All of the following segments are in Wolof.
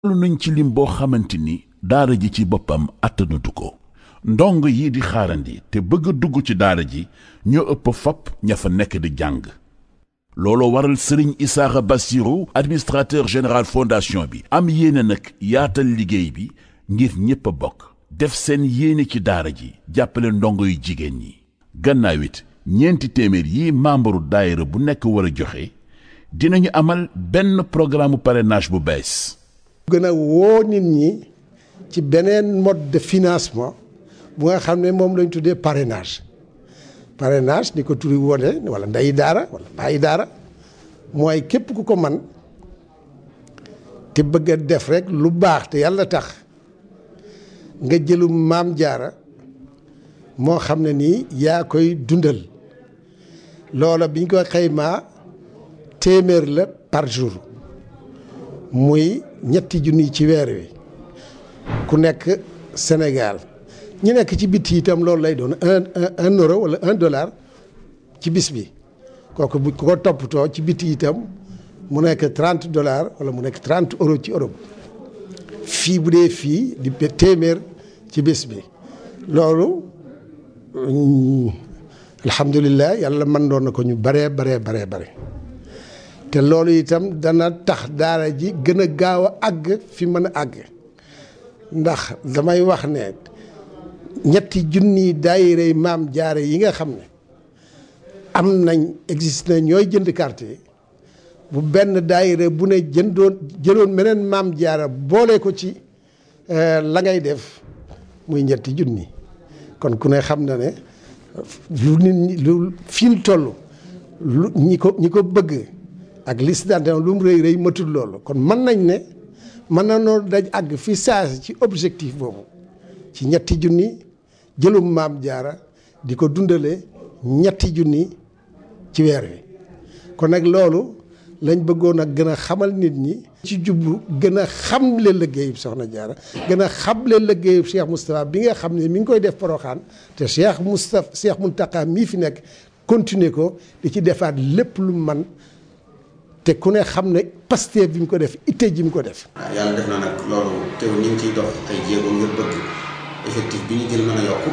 lu nañ ci lim boo xamante ni daara ji ci boppam attanatu ko ndong yi di xaarandi te bëgg a dugg ci daara ji ñoo ëpp fopp ña fa nekk di jàng looloo waral sëriñ Isaaxa Bassirou administrateur général fondation bi am yéene nag yaatal liggéey bi ngir ñépp a bokk def seen yéene ci daara ji jàppale ndongo yu jigéen ñi gannaaw it ñeenti téeméer yi membre daayira bu nekk war a joxe dinañu amal benn programme parrainage bu bees gën a woo nit ñi ci beneen mode de financement bu nga xam ne moom lañ tuddee parrainage parrainage ni ko turi wone wala ndeyi daara wala bàyyi daara mooy képp ku ko man te bëgg a def rek lu baax te yàlla tax nga jëlum maam jaara moo xam ne nii yaa koy dundal loola biñ ko xaymaa téeméer la par jour muy ñetti junni ci weer wi ku nekk Sénégal ñi nekk ci bitti itam loolu lay doon un un euro wala un dollar ci bis bi kooku bu ko toppatoo ci bitti itam mu nekk trente dollars wala mu nekk trente euro ci Europe fii bu dee fii di téeméer ci bis bi loolu alhamdulilah yàlla mën doon na ko ñu baree baree baree bare te loolu itam dana tax daara ji gën a gaaw a àgg fi mën a àgg ndax damay wax ne ñetti junni daayirey maam jaare yi nga xam ne am nañ existe na ñooy jënd carte yi bu benn daayire bu ne jëndoon jëloon meneen maam jaara boole ko ci la ngay def muy ñetti junni kon ku ne xam na ne lu nit ñi lu fi ñu toll lu ñi ko ñi ko bëgg ak liste d'adhésion lu mu rëy rëy matul loolu kon mën nañ ne mën na noo daj àgg fi saasi ci objectif boobu ci ñetti junni jëlum maam jaara di ko dundale ñetti junni ci weer wi kon nag loolu lañ bëggoon a gën a xamal nit ñi ci jublu gën a xamle liggéeyub soxna jaara gën a xamle liggéeyub Cheikh Moustapha bi nga xam ne mi ngi koy def poroxaan te Cheikh Moustapha Cheikh Mountakha mii fi nekk continuer ko di ci defaat lépp lu man te ku ne xam ne Pastef bi mu ko def itte ji mu ko def. waaw yàlla def na nag loolu teew ñu ngi ciy dox ay jéego ngir bëgg effectif bi ñu jël mën a yokk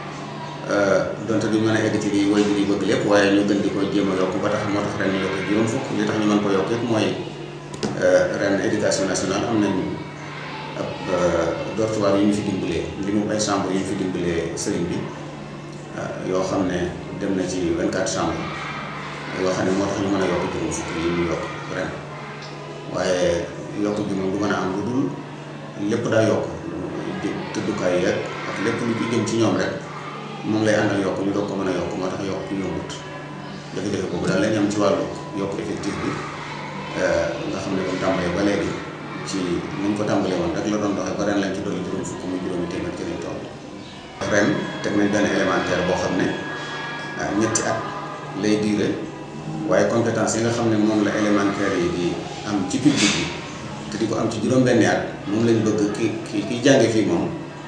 donte duñ mën a egg ci lii way bi bëgg lépp waaye ñu gën di ko jéem a yokk ba tax moo tax ren ñu yokk juróom fukk li tax ñu mën ko yokk it mooy ren éducation nationale am nañ ab dortoir yu ñu fi dimbalee li mu ay chambre yu ñu fi dimbalee sëriñ bi yoo xam ne dem na ci 24 chambre yoo xam ne moo tax ñu mën a yokk juróom fukk yi ñu yokk ren waaye yokk bi moom du mën a am lu dul lépp daa yokk tëddukaay yeeg ak lépp lu ci jëm ci ñoom rek moom lay àndal yokk ñu doog ko mën a yokk moo tax yokk ñu yombut jafe-jafe boobu daal lañ am ci wàllu yokk effectif bi nga xam ne comme tàmbalee ba léegi ci niñ ko tàmbalee woon rek la doon doxee ba ren lañ ci dolli juróom fukk muy juróomi téeméer ci lañ toll ren teg nañ benn élémentaire boo xam ne ñetti at lay diire waaye compétence yi nga xam ne moom la élémentaire yi di am ci public bi te di ko am ci juróom-benni at moom lañ bëgg ki ki kiy jànge fii moom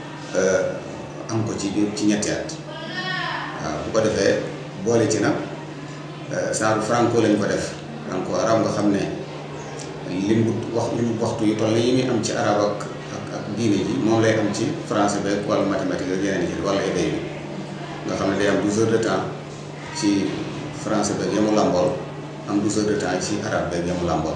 am ko ci biir ci ñetti at waaw bu ko defee boole ci nag genre franco lañ ko def franco arab nga xam ne lim bu wax lim waxtu yu toll yi muy am ci arab ak ak ak diine ji moom lay am ci français beeg wala mathématique ak yeneen yi wala éday bi nga xam ne day am 12 heures de temps ci français beeg yamu làmbool am 12 heures de temps ci arabe beeg yamu làmbool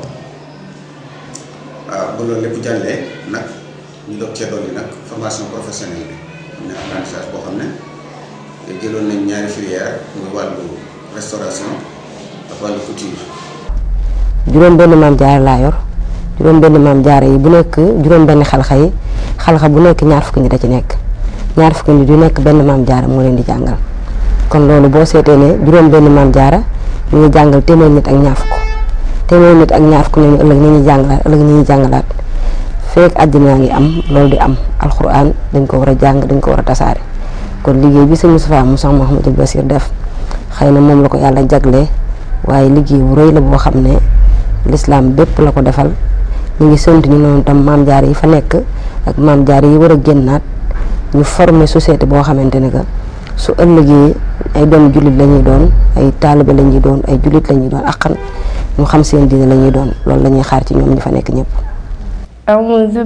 waaw ba loolu lépp jàllee nag ñu doog cee dolli nag formation professionnelle bi am na apprentissage boo xam ne jëloon nañ ñaari filière muy wàllu restauration ak wàllu couture. juróom benn maam jaara laa yor juróom benn maam jaara yi bu nekk juróom benn xalxa yi xalxa bu nekk ñaar fukki nit a ci nekk ñaar fukki nit yu nekk benn maam jaara moo leen di jàngal kon loolu boo seetee ne juróom benn maam jaara ñu ngi jàngal téeméer nit ak ñaar fukk téeméer nit ak ñaar fukk ñooñu ëllëg ñu ñuy jàngalaat ëllëg ñu ñuy jàngalaat feek àddina ngi am loolu di am alxuraan dañ ko war a jàng dañ ko war a tasaare kon liggéey bi sëñ Moustapha Moussa Mouhamadou Bassir def xëy na moom la ko yàlla jaglee waaye liggéey bu rëy la boo xam ne lislaam bépp la ko defal ñu ngi sant ñu noonu tam maam jaar yi fa nekk ak maam jaar yi war a génnaat ñu former société boo xamante ne que su ëllëgee ay doom jullit la ñuy doon ay taalibe la ñuy doon ay jullit la ñuy doon akkan ñu xam seen diine la ñuy doon loolu la ñuy xaar ci ñoom ñi fa nekk ñëpp. أعوذ